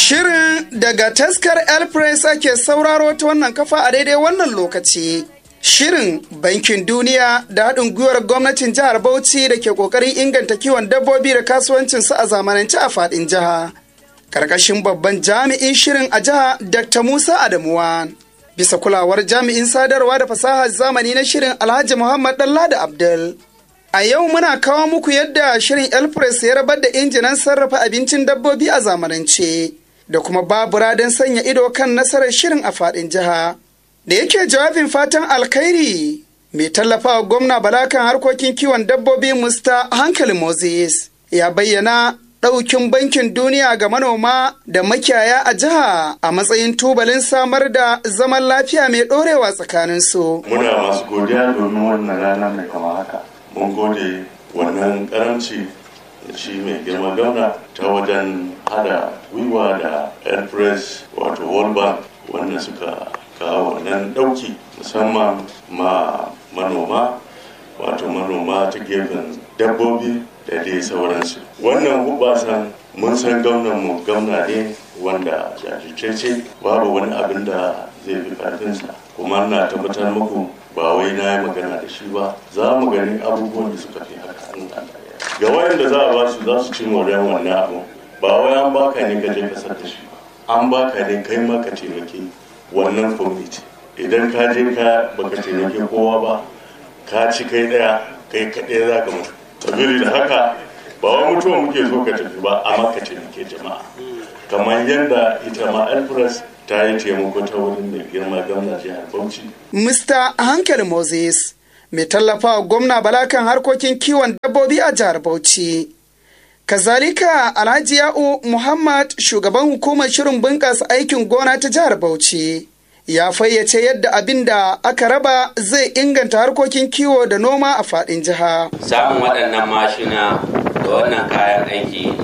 Shirin daga taskar Elpress ake sauraro ta wannan kafa a daidai wannan lokaci. Shirin Bankin Duniya da haɗin gwiwar gwamnatin jihar Bauchi da ke ƙoƙarin inganta kiwon dabbobi da kasuwancinsu a zamanance a faɗin jiha. Karkashin babban jami'in shirin a jiha Dr. Musa Adamuwa. Bisa kulawar jami'in sadarwa da fasahar zamani na shirin Alhaji Muhammad Dalla Abdul. A yau muna kawo muku yadda shirin Elpress ya rabar da injinan sarrafa abincin dabbobi a zamanance da kuma babura don sanya ido kan nasarar shirin a faɗin jiha. Da yake jawabin fatan alkhairi mai tallafawa gwamna Bala kan harkokin kiwon dabbobi Musta Hankali Moses ya bayyana ɗaukin bankin duniya ga manoma da makiyaya a jiha a matsayin tubalin samar da zaman lafiya mai ɗorewa tsakaninsu. Muna masu godiya domin wannan rana mai kama haka. mun gode wannan karanci da shi mai girma gauna ta wajen hada gwiwa da airpress wato world bank wanda suka kawo wannan dauki musamman ma manoma wato manoma ta gefen dabbobi da dai sauransu wannan hubasan mun san gaunan mu gauna ne wanda jajirce babu wani abin da zai fi karfinsa kuma na tabbatar muku ba wai na yi magana da shi ba za mu gani abubuwan da suka fi haka ga wayanda za a ba su za su ci moriyar wannan abu ba wai an baka ne ka je ka da shi ba an baka ne kai ma ka taimake wannan kwamiti idan ka je ka baka taimake kowa ba ka ci kai daya kai kaɗai za ka mutu sabili da haka ba wai mutuwa muke so ka tafi ba amma ka taimake jama'a kamar yadda ita ma alfres ta yi taimako ta wurin mai girma gwamna jihar Bauchi. Mr. Hankali Moses mai tallafa wa gwamna Bala kan harkokin kiwon dabbobi a jihar Bauchi. Kazalika Alhaji Ya'u Muhammad shugaban hukumar shirin bunƙasa aikin gona ta jihar Bauchi. Ya fayyace yadda abin da aka raba zai inganta harkokin kiwo da noma a faɗin jiha. Samun waɗannan mashina da wannan kayan aiki